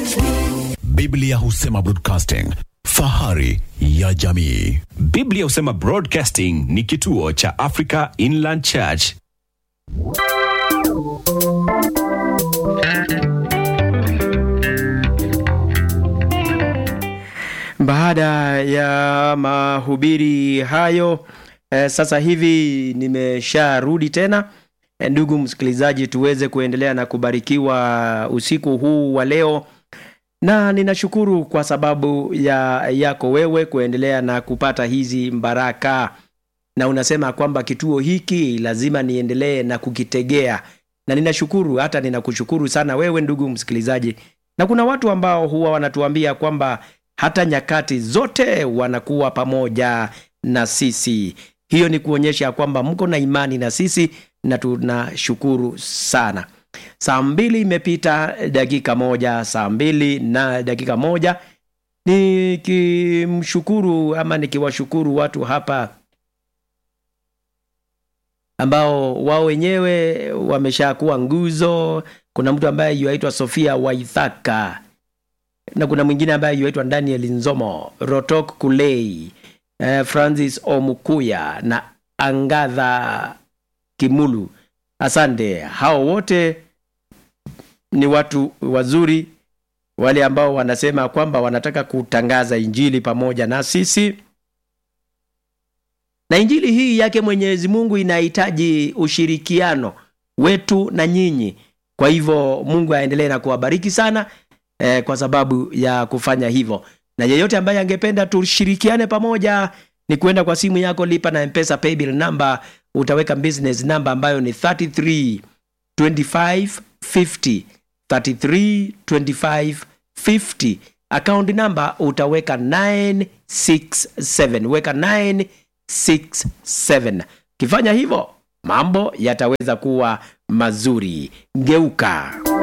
Biblia husema broadcasting, fahari ya jamii. Biblia husema Broadcasting ni kituo cha Africa Inland Church. Baada ya mahubiri hayo eh, sasa hivi nimesharudi tena eh, ndugu msikilizaji, tuweze kuendelea na kubarikiwa usiku huu wa leo, na ninashukuru kwa sababu ya yako wewe kuendelea na kupata hizi baraka, na unasema kwamba kituo hiki lazima niendelee na kukitegea, na ninashukuru, hata ninakushukuru sana wewe ndugu msikilizaji, na kuna watu ambao huwa wanatuambia kwamba hata nyakati zote wanakuwa pamoja na sisi. Hiyo ni kuonyesha kwamba mko na imani na sisi na tunashukuru sana. Saa mbili imepita dakika moja, saa mbili na dakika moja, nikimshukuru ama nikiwashukuru watu hapa ambao wao wenyewe wameshakuwa nguzo. Kuna mtu ambaye yuaitwa Sofia Waithaka na kuna mwingine ambaye yuaitwa Daniel Nzomo, Rotok Kulei, eh, Francis Omukuya na Angadha Kimulu. Asante, hao wote ni watu wazuri, wale ambao wanasema kwamba wanataka kutangaza injili pamoja na sisi, na injili hii yake Mwenyezi Mungu inahitaji ushirikiano wetu na nyinyi. Kwa hivyo Mungu aendelee na kuwabariki sana eh, kwa sababu ya kufanya hivyo, na yeyote ambaye angependa tushirikiane pamoja ni kuenda kwa simu yako, lipa na mpesa paybill number, utaweka business number ambayo ni 33 25 50 33 25 50 account number utaweka 967 weka 967 ukifanya hivyo mambo yataweza kuwa mazuri geuka